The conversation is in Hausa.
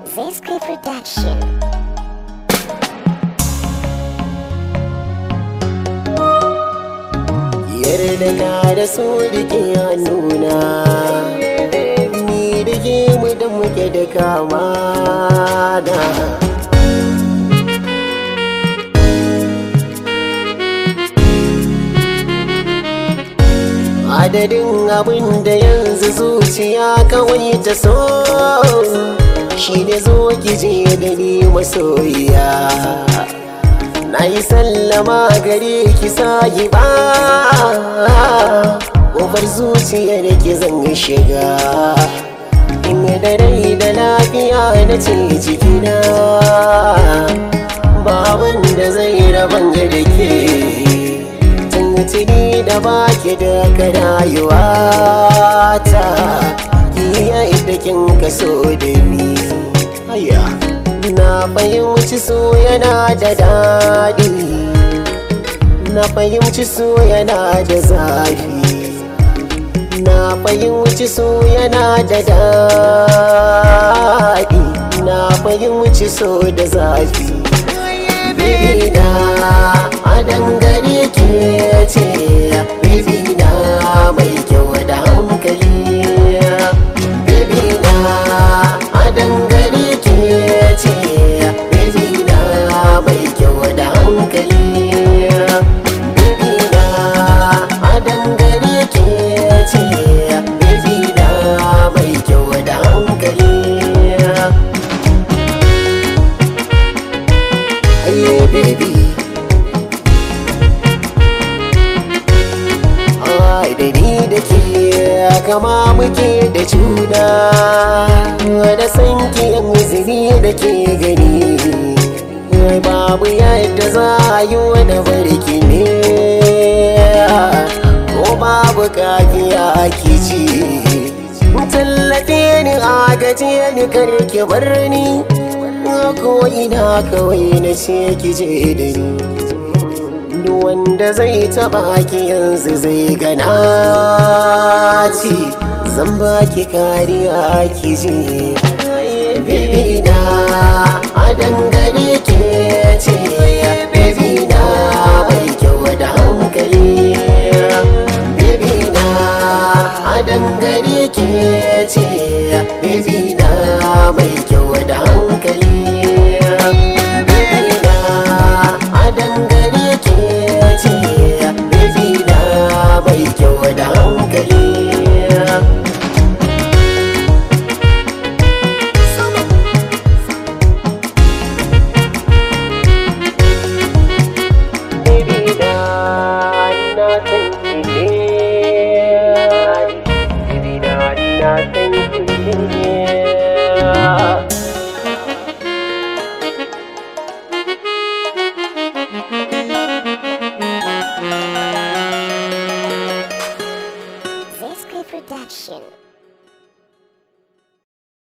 Zesky Production. yarda na da so da ke hannuna ni da ke mu da muke da kama da adadin abin da yanzu zuciya kawai ta so shi ne zo ki je da ni masoyiya na yi sallama gare ki sahi ba ƙofar zuciyar ki zan shiga in da rai da lafiya na ce jikina baban da zai raban da ke tuni da baki da ka rayuwa ta ki yadda kin kaso da ni Aya. na fahimci so yana da daɗi na fahimci so yana da zafi na fahimci so yana da daɗi na fahimci so da zafi Bibi na a dangare ke ce Bibi na mai kyau da hankali Bibi na a dangare ke ce Bibi na mai kyau da hankali Bibi na a dangare ke ce Bibi na mai kyau da hankali Aye baby Ai da ni da ke kama muke da juna Da san ki yan zini da ke gani Ai babu yadda za a yi wani barki ne Ko babu kafiya ki ci Tallafe ni agaje ni karki bar ni ko ina kawai na ce ki je da ni duk wanda zai taba ki yanzu zai gana ci zan baki kariya ki je baby na a dangane ke ce baby na mai kyau da hankali baby na a dangane ke ce baby na mai kyau